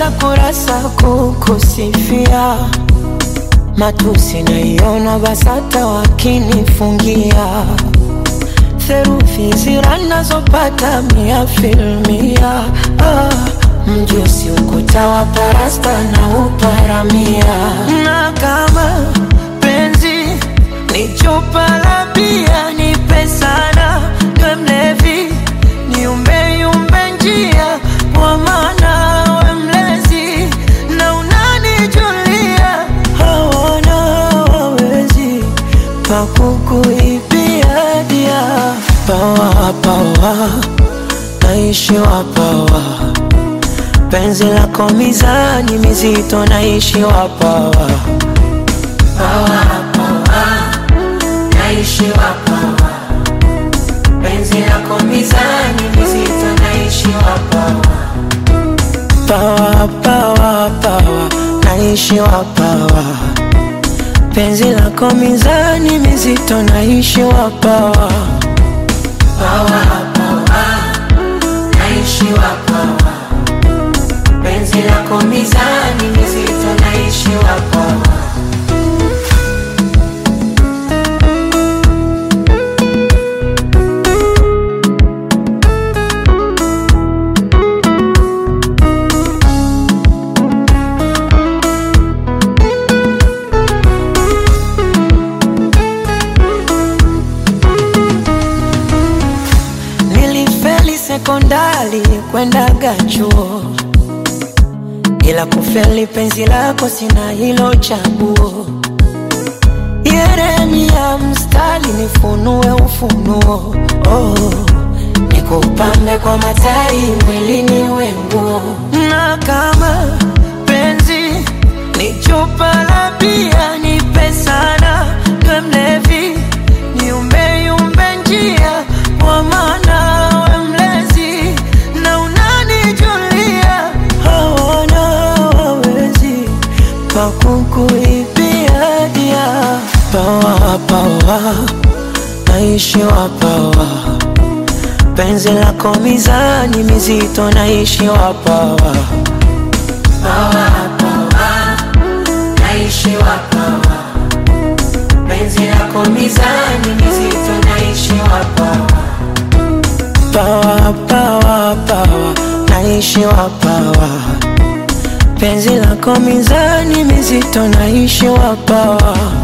kurasa kurasa kukusifia, matusi naiona BASATA wakinifungia theruthi zira nazopata mia filmia ah, mjusi ukuta wa parasta na uparamia, na kama penzi ni chupa la bia nipe sana, we mlevi niumbe yumbe njia kwa maana we mlezi na unanijulia, hawana wawezi pakukuibia dia pawa pawa naishiwa pawa penzi lako mizani mizito naishiwa pawa pawa pawa naishiwa pawa penzi lako mizani mizito naishiwa pawa pawa pawa pawa naishiwa pawa penzi lako mizani mizito naishiwa pawa pawa pawa naishiwa pawa penzi lako mizani mizito naishiwa pawa Nilifeli sekondari kwendaga chuo, ila kufeli penzi lako sina hilo chaguo. Yeremia mstari nifunue ufunuo, oh, nikupambe kwa matari mwilini wenguo, na kama penzi ni chupa la bia nipe sana, we mlevi niumbe yumbe njia kwa maana we mlezi na unanijulia, hawana wawezi pakukuibia dia pawa pawa naishiwa pawa penzi lako mizani mizito naishiwa pawa pawa pawa naishiwa pawa penzi lako mizani mizito naishiwa pawa pawa pawa pawa naishiwa pawa penzi lako mizani mizito naishiwa pawa